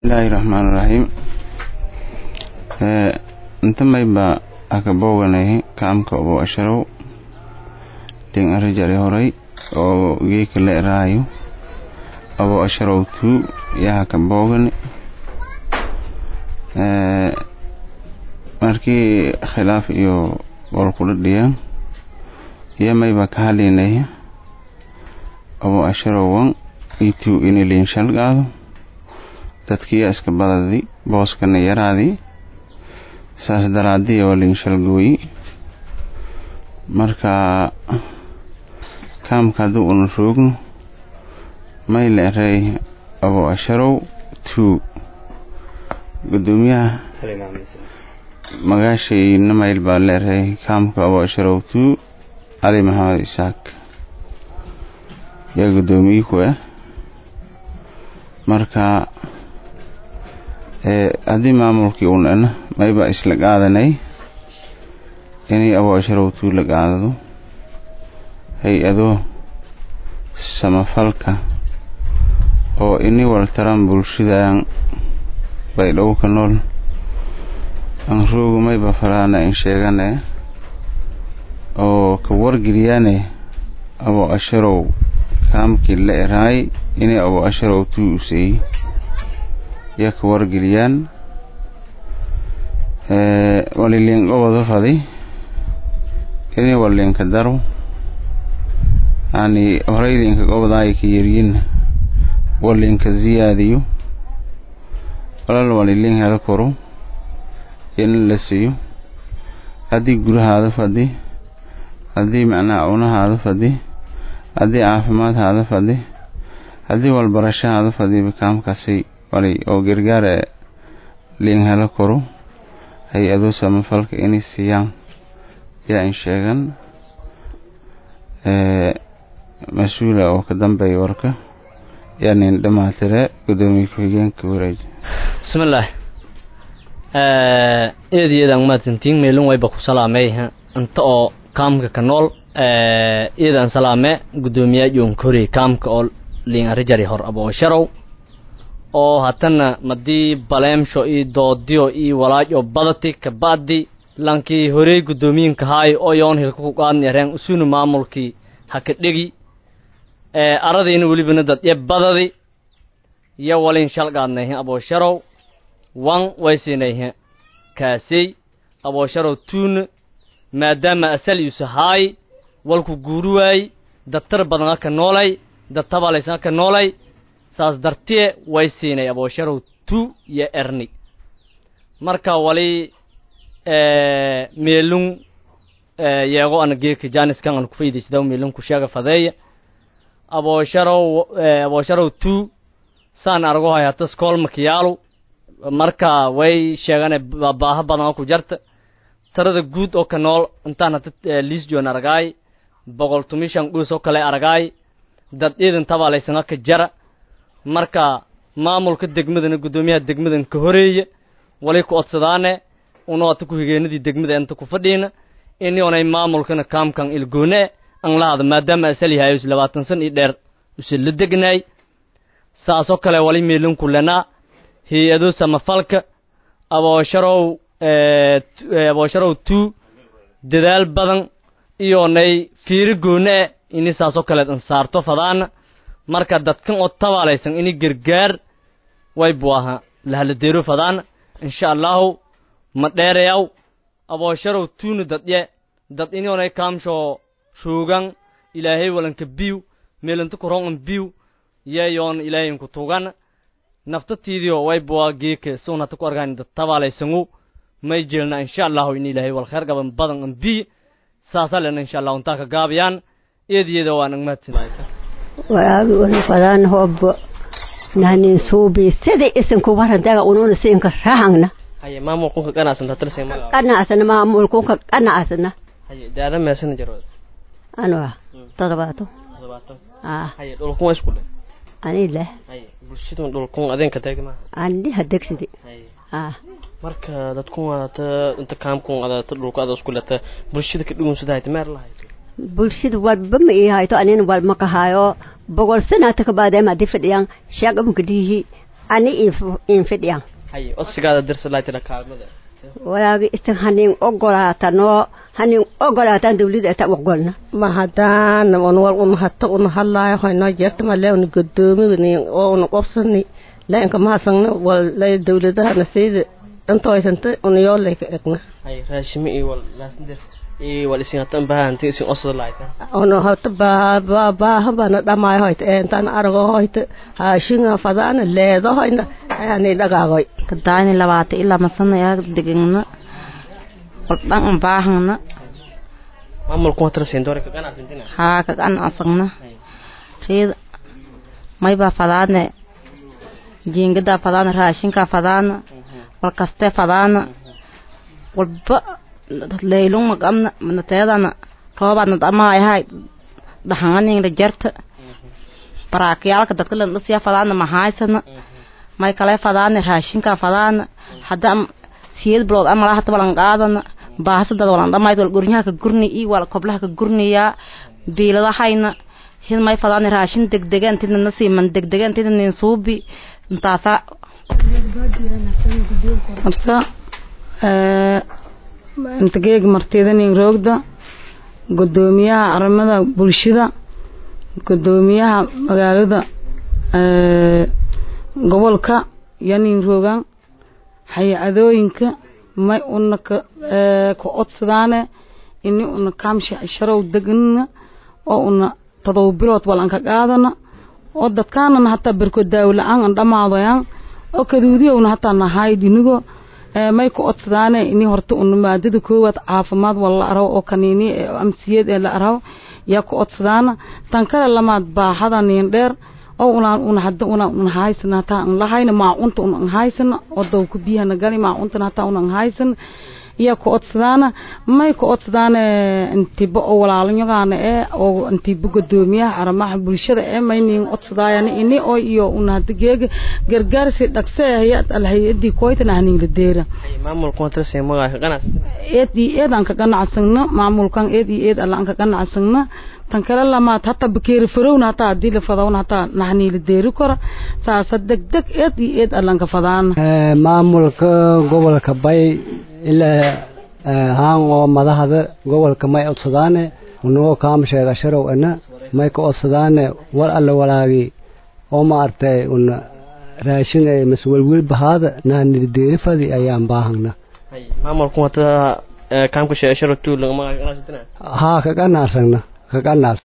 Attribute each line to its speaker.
Speaker 1: bismillaahi raxmaan raxiim inta mayba aka booganay kaamka obo asharow ding arijari horay oo geeka la eraayo obo asharow tuu yaha ka boogani markii khilaaf iyo qolkula dhiyaan iyo mayba ka hadlaynay obo asharowan ituu iniliin shalgaado dadkiiya iska badadi booskana yaraadii saas daraadii oo liin shalgooyi marka kaamka hadduu una roogno may la erey abo asharow tuu gudoomiyaha magaashayna mayl baa la erey kaamka abo asharow tuu cali maxamed isaaq yaa guddoomiye ku ah marka haddii maamulkii un ana mayba isla qaadanay inay abo asharow tuu la qaadado hay-ado samafalka oo ini waltaran bulshadan bay dhowka nool aan roogu mayba faraana in sheegane oo ka wargeliyaane abo asharow kaamkii la eraay inay abo asharow tuu useey yaa ka wargeliyaan waliliin gobado fadi inay waliinka daro yani horeydiinka gobadaay ka yaryin waliinka ziyaadiyo walal waliliin hela koro in la siiyo haddii gurahaada fadhi haddii macnaha unahaada fadhi haddii caafimaadhaada fadhi haddii walbarashahaada fadhiba kaamkaasi wali oo gargaara liin hela koro hay-ado samafalka inay siiyaan yaa in sheegan mas-uula oo ka dambeeya warka yaa nin dhamaatire gudoomiye ku-xigeenka wareeji
Speaker 2: bismillaah eed iyadan mahadsantiin meelin wayba ku salaamey inta oo kaamka ka nool iyadan salaame gudoomiyaa joonkori kaamka oo liin arijari hor abo sharow oo hatana madii baleemsho io doodiyo io walaajo badati kabadi lankii horey guddoomiyiinka haay oo yoon hilka ku qaadni areen usuna maamulkii haka dhegi aradiina welibana dadye badadi yo walin shalgaadnayhe aboosharow wan waysinayhe kaasey aboosharow tuuna maadaama asal yusa haay walku guuri waay dad tar badan aka noolay dad tabalaysan aka noolay saas dartee way siinay aboosharow tu iyo erni marka wali meelun yeego ana geeka janiskan an kufaydisdaw meelun kusheega fadeeya aboosharow aboosharow tu saan argo hay hata skool makiyaalu marka way sheegane baaha badan oo ku jarta tarada guud oo ka nool intaan hata liis joon aragaay boqol tumishan dhuus oo kale aragaay dad ciidan tabalaysan aka jara marka maamulka degmadana guddoomiyaha degmadan ka horeeya wali ku odsadaane unoo ata ku-higeenadii degmada inta ku fadhiina ini onay maamulkana kaamkan ilgoone an lahada maadaama asal yahay is labaatan san iyo dheer use la degnaay saasoo kale wali meelinku lenaa hay-ado samafalka aboosharow aboosharow two dadaal badan iyonay fiiro goone e ini saasoo kaleed an saarto fadaana marka dadkan oo tabaalaysan ini gargaar way bu aha lahaladeero fadaana insha allahu ma dheerayaw aboosharow tuuna dadye dad inionay kaamsho roogan ilaahay walanka biw meelanta kurongan biw yeeyoon ilaahayinku tugan naftatiidio way buwa geeka suun hata ku argaan dad tabaalaysangu may jeelna insha allahu in ilaahay wal kheer gaban badan an biy saasa lena insha allahu intaa ka gaabiyaan eediyada waa nag mahadsan
Speaker 3: walaagi una fadaan hoobo nanin suubi sida isanku warantaga ununa siinka rahangna
Speaker 2: haye maamulkunka ganacsan tatirsi magaca
Speaker 3: qanacasna maamulkunka qanacasna
Speaker 2: haye daada meesana jarwad
Speaker 3: anua todobaato
Speaker 2: todobaatan
Speaker 3: ah
Speaker 2: haye dhulkun waa isku dhe
Speaker 3: ani leh
Speaker 2: haye bulshadun dhulkun adeenka taagi maaha
Speaker 3: ani hadegsidi
Speaker 2: haye
Speaker 3: ah
Speaker 2: marka dadkun waadata inta kaamkun adata dhulku ada isku leta bulshada ka dhugun sida meer lahayd
Speaker 3: bulshada walba ma ii hayto anina walma ka hayo boqol sanata ka baadee madi fadhiyaan shaqamka dhiihi ani in fidhiyan
Speaker 2: hay odsigaada dirsa laaytira kaalmada
Speaker 3: walaagi isin hanin ogolaata noo hanin ogolaataan dawlada ata ogolna
Speaker 4: ma haddaan un wal un hata un hadlaayo hoynoo jeerta male una godoomi oo una qobsani lainka mahasagna wal lay dawladahana sayda inta haysanta una yoo layka egna
Speaker 2: hay raashime iyo wal laasindir iyo wal isin hatan bahanti isin osda laayta
Speaker 4: una hota baa baaha bana dhamaayo hoyta intaan arago hoyta haashinga fadaana leedo hoyna ayani dhagaagoy
Speaker 5: kadaani labaata ilaa masana yaa degana waldhan an baahana
Speaker 2: maamulku waa tira sendoore ka ganacsintina
Speaker 5: haa ka ganacsanna riida maybaa fadaane jiingadaa fadaana raashinkaa fadaana walkastee fadaana walba leylung magamna nateedana roobaadna dhamaayahay dhaxanganingla jarta baraakiyaalka dadka landhasiya fadaana mahaysana may kale fadaana raashinkaa fadaana hadda siyad bilood amala hata walan qaadana baahasadada walan dhamayd wal gurnyaha ka gurni i wal koblaha ka gurniyaa biiladahayna hid may fadaana raashin degdega intidna nasiiman degdega intidna nin suubi intaasa
Speaker 6: marta inta geega martida nin roogda gudoomiyaha arimada bulshada gudoomiyaha magaalada gobolka iyo nin roogan hay-adooyinka may una ka ka codsadaane ini una kaamshi sharow degana oo una todoba bilood walan ka qaadana oo dadkaanana hataa berko daawo la-aan an dhamaadayan oo kaduudiyowna hataa nahaay dinigo may ka codsadaane ini horta una maadada koowaad caafimaad wala la araw oo kaniini amsiyad ee la araw yaa ka codsadaana tan kale lamaad baaxada niin dheer oo una una hadda una una haysana hataa an lahayna maacunta una an haysana oo dawka biyahana gali maacuntana hataa una an haysana iya ka codsadaana may ka codsadaane intiba oo walaalanyogaana ee oo intiba gudoomiyaha arrimaha bulshada ee may niin codsadaayana ini oo iyo una hadda geega gargaarsi dhaqse hay-ad alhay-adii koytana haniinla deera
Speaker 2: maamulku waa tira seemagaa ka ganacsintina
Speaker 6: eed iyo eed aan ka ganacsagna maamulkan eed iyo eed alla aan ka ganacsagna tan kale lamaad hataa bakeeri farowna hataa hadii la fadawna hataa naxniila deeri kora saasa degdeg eed iyo eed allan ka fadaana
Speaker 7: maamulka gobolka bay ilaa haan oo madaxda gobolka may codsadaane unagoo kaama sheega sharow ana may ka codsadaane war alle walaagi oo maartay una raashin ay maswelwel bahaada naanila deeri fadi ayaan baahagna
Speaker 2: hay maamulku waa tira kaamka sheesharo tuul lagama ganacsintina
Speaker 7: haa ka ganacsagna ka ganacs